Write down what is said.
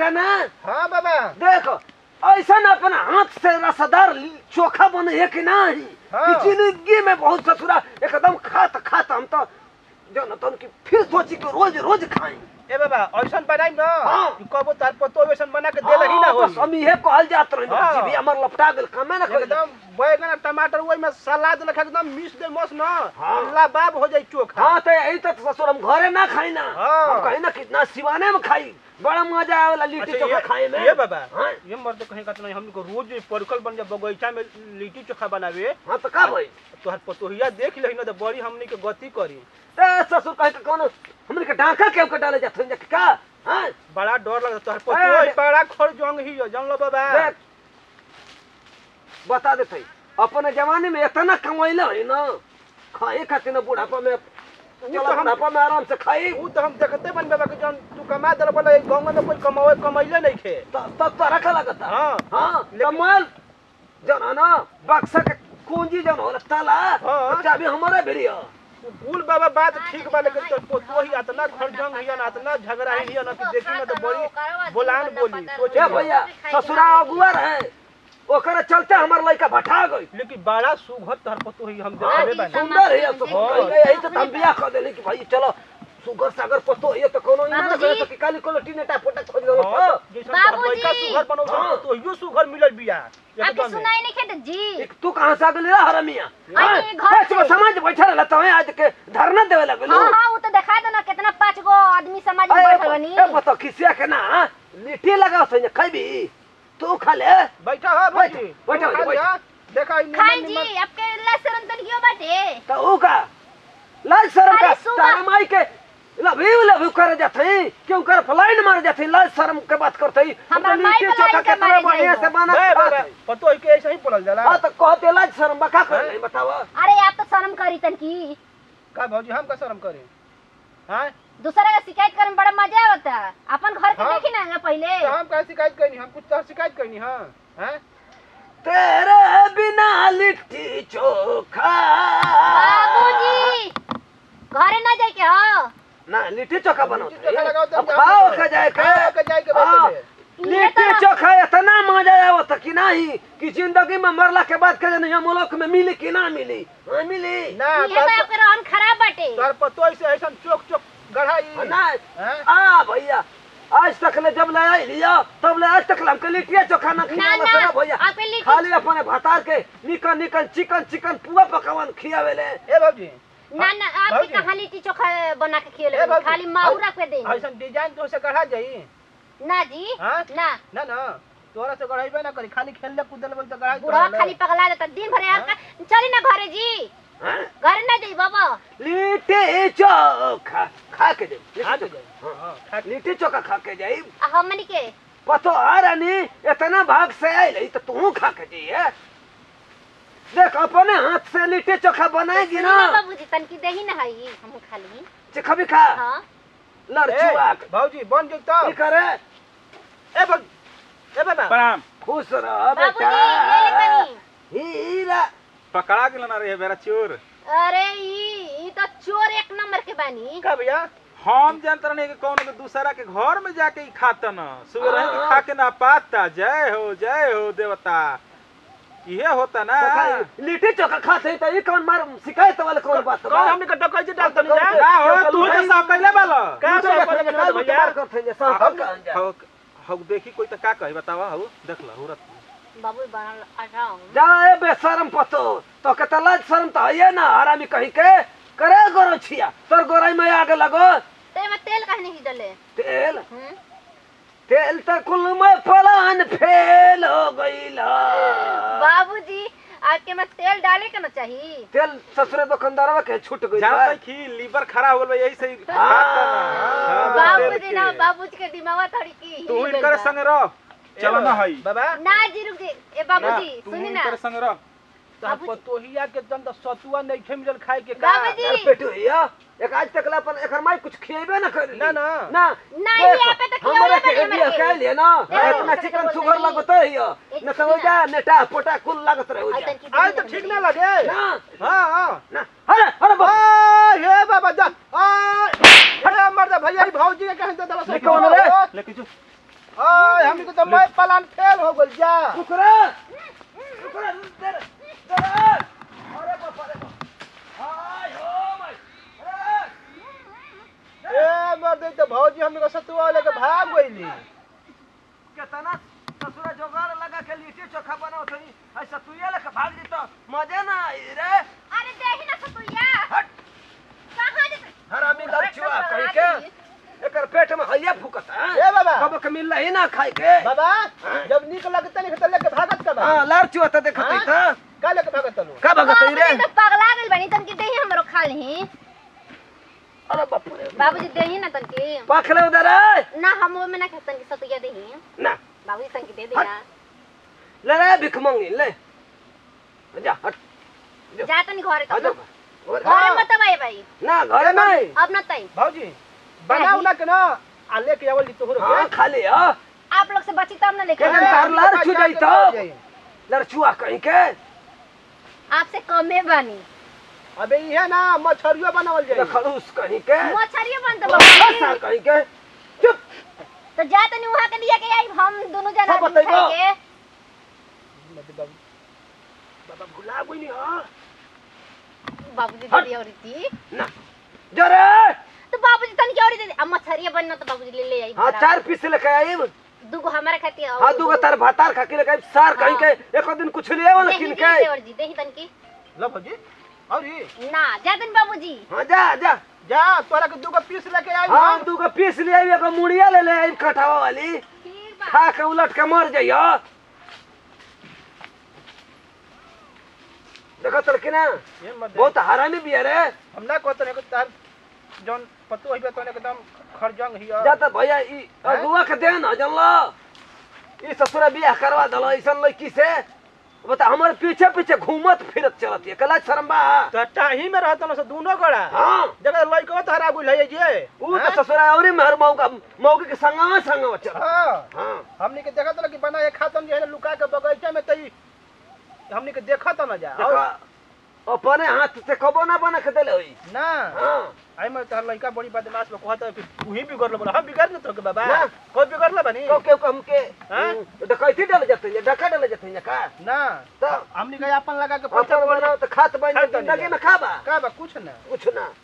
बेटा ना हाँ बाबा देखो ऐसा ना अपना हाथ से रसदार चोखा बने है कि नहीं हाँ। कि जिंदगी में बहुत ससुरा एकदम खात खात हम तो जो न तो उनकी फिर सोची कि रोज रोज खाएं ए बाबा ऐसन बनाई ना हाँ। कि कबो तार पतो वैसन बना के देल ही ना हाँ, होई बस हम इहे कहल जात रही हाँ। जी भी हमर लपटा गेल कमे ना कइल एकदम बैगन टमाटर ओइ में सलाद लखा एकदम मिक्स दे मस ना हाँ। लाबाब हो जाई चोखा हाँ तो यही तो ससुर हम घरे ना खाई ना हाँ। हम कहीं ना कितना सिवाने में खाई बड़ा मजा आवेला लिट्टी अच्छा, चोखा ये- खाए में ये बाबा हाँ ये मर्द कहीं का तो नहीं हमको रोज परकल बन जा बगीचा में लिट्टी चोखा बनावे हाँ तो का भाई तोहर पतोहिया देख लही ना तो बड़ी हमनी के गति करी ए ससुर कहे के कौन हमने के डाका के के डाले जात हैं का हाँ बड़ा डर लगता तोहर ए, पतोही ए, बड़ा खर जंग ही हो जान लो बाबा देख बता देते अपने जमाने में इतना कमाइला है ना खाए खातिर ना बुढ़ापा में तो चला हम- बुढ़ापा में आराम से खाई ऊ तो हम देखते बन बाबा के जन तू कमा दर बोला गांव में कोई कमावे कमाइले नहीं खे तब तो रखा लगता हाँ हाँ लेकिन- कमाल जन है ना बक्सा के कुंजी जन होला ताला हाँ। चाबी हमारे भिड़िया कुल बाबा बात ठीक बा लेकिन तो पतोही इतना खर जंग हिया ना इतना झगड़ा हिया ना कि देखी ना तो बड़ी बोलान बोली सोच ए भैया ससुरा अगुआ रहे ओकरे चलते हमार लड़का भटा गई लेकिन बड़ा सुघर तोहर पतोही हम हाँ, देखले जी, बानी सुंदर है सब हाँ। यही तो हम बियाह कर देली कि भाई चलो सुगर सागर पतो ये तो कोनो इना ना बाबूजी। करे तो कि काली कोनो टीनेटा पोटा खोज लो हाँ, जैसन तोहर बाबूजी। लड़का सुघर बनौ हाँ। तो तोहियो सुघर मिलल बिया आपके एकदम सुनाई नहीं खेत जी एक तू कहां से आ गेली रे हरमिया आई हाँ, घर बस में से। समाज बैठा रहला तो आज के धरना देवे लगलो हाँ हाँ वो तो दिखा दो ना कितना पाँच गो आदमी समाज में बैठल बनी ए बतो किसिया के ना लिट्टी लगाओ सही खइबी तू खा ले बैठा हो बैठ, भाई बैठा, खा बैठ। लिया। देखा ई खाई निमन जी निमन आपके अल्लाह शरण तन क्यों बाटे तो ऊ का लाज शर्म का खाली सुबह- तारे माई के लभी लभी करे जाते क्यों कर फ्लाइन मार जाते लाज शर्म के बात करते हमार तो माई लिट्टी के चोखा लाइन के कितना मारे बढ़िया जाइबो। से बना बे, के बे, खात बे, है। पतोही के ऐसे ही पड़ल जाला हाँ तो कहते लाज शर्म बका कर हाँ? नहीं बतावा अरे आप तो शर्म करी तन की का भौजी हम का शर्म करे हां दूसरा का शिकायत करे में बड़ा मजा आवता अपन घर के हाँ। देखी ना पहले तो हम का शिकायत करनी हम कुछ तो शिकायत करनी हां हैं तेरे बिना लिट्टी चोखा बाबूजी घरे ना जाए के हो ना लिट्टी चोखा बनाओ लिट्टी चोखा लगाओ तो अब हम खाओ बनाओ। के जाए के खाओ के जाए के हाँ, बैठे लिट्टी चोखा इतना मजा आवत कि नहीं कि जिंदगी में मरला के बाद के नहीं मुल्क में मिली कि ना मिली हाँ मिली ना ये तो आपके रहन खराब बाटे तोर पतोही से ऐसा चोक चोक गढ़ाई ना हैं आ भैया आज तक ले जब ले आई लिया तब ले आज तक ले हमके लिट्टिया चोखा ना खियावे ना, सरा भैया आपके लिट्टी- खाली अपने भतार के निकन निकन चिकन चिकन पुआ पकावन खियावे ले ए बाबूजी ना ना आपके बाबूजी। कहाँ लिट्टी चोखा बना के ए खिले बाबूजी, खाली माउरा पे दे ऐसा डिजाइन तो से गढ़ा जाई ना जी हाँ? ना ना ना तोरा से गढ़ाइबे ना करी खाली खेलले कूदले बोल तो गढ़ाई बुढ़ा खाली पगला देता दिन भर हाँ? आपका चली ना घरे जी हाँ? घरे ना जाई बाबा लिट्टी चोखा खा के जाई खा लिट्टी के चोखा। जाई हां खा के लिट्टी चोखा खा के जाई आ हमनी के पतो आ रानी इतना भाग से आई तो तू खा के जाइए देख अपने हाथ से लिट्टी चोखा बनाएगी ना सुनी बाबूजी तनकी देही ना हई हम खा ली चिखा भी खा हां लड़चुआ ए, भौजी बन जो तो की करे ए भौजी ए बाबा प्रणाम खुश रह बाबूजी बेटा ले ले तनी हीरा पकड़ा गेल ना रे बेरा चोर अरे ई ई तो चोर एक नंबर के बानी का भैया हम जानत रहनी कि कौन के दूसरा के घर में जाके ही खाता न सुबह रही हाँ। खा के ना पाता जय हो जय हो देवता इहे होता ना देखा, लिट्टी चोखा खाते हैं तो ये कौन मार शिकायत वाले कौन बात कौन हमने का डकैती से डाल तनी जा कौन- का हो तू भाई- तो सब कैले बालो का तू तो सब देखा, करे निकाल भैया? के मार करते हैं, सब हम कहाँ जाए? हौ हौ देखी कोई तो का कही बतावा हौ देख ल हुरत बाबू बनल आराम जाए बेशरम पतो तो के तलाज शर्म तो है ना हरामी कही के करे गोरो छिया तोर गोराई में आगे लगो ते में तेल काहे नहीं डले तेल हम्म तेल तो कुल में फलान फेल हो गईला बाबूजी आपके में तेल डाले के ना चाहिए तेल ससुरे दुकानदारवा के छूट गई जानत कि लीवर खराब होल बा यही से ही हाँ। खाता ना हाँ, तेल बाबूजी के। ना बाबूजी के दिमाग थोड़ी की तू हिल इनकर गइल बा। संग रह चलो ना हई बाबा ना जी रुक जी ए बाबूजी तू सुनी ना इनकर संग रह तो बाबूजी। पतोहिया के तन तो सतुआ नहीं खे मिलल खाए के का बाबूजी। यार पेटू हिया एक आज तक ला अपन एकर माई कुछ खिएबे ना कर ना, ना। ना नहीं, देख, यहाँ पे तो खियौले हमारे बने के हमारे बिया के। कह लिए ना देखो, इतना कैसे चिकन बोल सुगर रही। लगत है हिया एक न तो जा नेटा पोटा कुल लागत रहे हो आज जा तनकी आज तो ठीक ना लगे ना हां हां ना अरे अरे बाबा आ हे बाबा जा आ अरे मर्द भैया ई भौजी के कहन तो दवा निकल रे। लेकिन जो आ तो मैं प्लान फेल हो गइल जा रुकरा रुकरा दे दे अरे बाप रे बाप हाय हो माय अरे ए मर दे तो भौजी हमने को सतुआ लेके भाग गइली केतना ससुरा जोगाड़ लगा के लिट्टी चोखा बनाओ थई ऐसा तू ये लेके भाग जी तो मजे ना आई रे अरे देही ना सतुइया हट कहाँ जे हरामी लड़चुआ कहीं के एकर पेट में हइया फुकता ए बाबा कब के मिल ही ना खाए के बाबा जब निक लगता नहीं तो लेके भागत का बा हां लड़चुआ त देखत हाँ? था का लेके भागत लो का भगत रे बाबूजी तो पगला गेल बनी तनकी देही हमरो खा लेही अरे बाप रे बाबूजी देही ना तनकी पाखले उधर है ना हम वो में ना खाता तनकी सतुइया देही ना बाबूजी तनकी दे देना ले रे भिख मंगी ले जा हट जा तनी घरे आ तब जा घरे मत भाई भाई ना घर नहीं अब न तई भौजी बनाऊ ना के ना आ लेके आवल तोहरो हां खाली हां आप लोग से बची तब ना लेके केहन तार लड़ छू जाई तो लड़चुआ कहीं के आपसे कमे बानी अबे ये ना मछरियो बनावल जाई खलूस कहीं के मछरियो बन तो बसा बाबूजी कहीं के चुप तो जा तनी वहां के लिया के आई हम दोनों जना सब आदमी बतैबो। खाएंगे बाबा भुला गइली हां बाबूजी हट। दे दिया औरती ना जरे तो बाबूजी तनी और दे दे अब मछरिया बनना तो बाबूजी ले ले आई हाँ चार पीस लेके आई दूगो हमारे खातिर और हाँ दूगो तार भातार खा के लेके आई सार कहीं के एक दिन कुछ ले आवल देही किन दे के दे और जी देही तनकी लो भौजी और ये ना जा तनी बाबूजी हाँ जा जा जा तोरा के दूगो पीस लेके आई हाँ दूगो पीस ले आई एगो मुड़िया ले ले आई कटावा वाली ठीक बा खा के उलट के मर जाइयो देखो तड़के ना ये मत दे। बहुत हरामी भी है रे हम ना कहते नहीं तार जौन पतो होइबे तो एकदम खरजंग हिया जा त भैया ई अगुआ के दे न जानलो ई ससुरा बियाह करवा दलो ऐसन लड़की से बता हमर पीछे पीछे घूमत फिरत चलत है कला शर्मा तो टाही में रहत न से दोनों गड़ा हाँ जगह लइको तो हरा गुल है जे ऊ तो ससुरा औरी मेहर मौका मौके के संगवा संगवा चल हां हाँ हमनी के देखत ल कि बना एक खातम जे है ना लुका के बगीचे में तई हमनी के देखत न जा देखो और अपने हाथ से कबो ना बना के देले होई ना हाँ आई में तहर लइका बड़ी बदमाश लोग कहत फिर तू ही बिगड़ बोला हम बिगड़ न तो के बाबा ना। कोई बिगड़ बनी को के हमके हाँ? डकैती डाल जते डका डाल जते का ना तो हमनी के अपन लगा के पैसा अपन बनाओ तो खात बन खात बन जिंदगी जा। में खाबा का बा कुछ ना कुछ ना